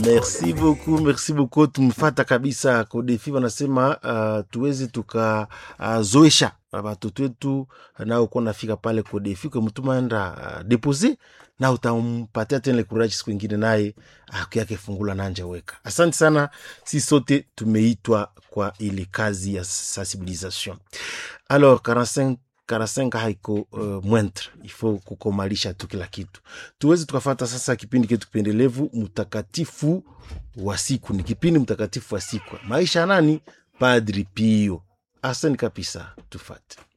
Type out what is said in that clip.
Merci beaucoup, merci beaucoup. Tumfata kabisa Kodefi wanasema uh, tuweze tukazoesha uh, watoto wetu nao kuwa nafika pale Kodefi kwa mtu maenda uh, depose na utampatia tena ile courage siku ingine naye uh, yake fungula nanja weka. Asante sana, si sote tumeitwa kwa ile kazi ya sensibilisation. Alors 45 45 haiko uh, mwentre ifo kukomalisha tu kila kitu tuweze tukafata sasa kipindi ketu kipendelevu mtakatifu wa siku ni kipindi mtakatifu wa siku maisha ya nani padri pio asani kabisa tufate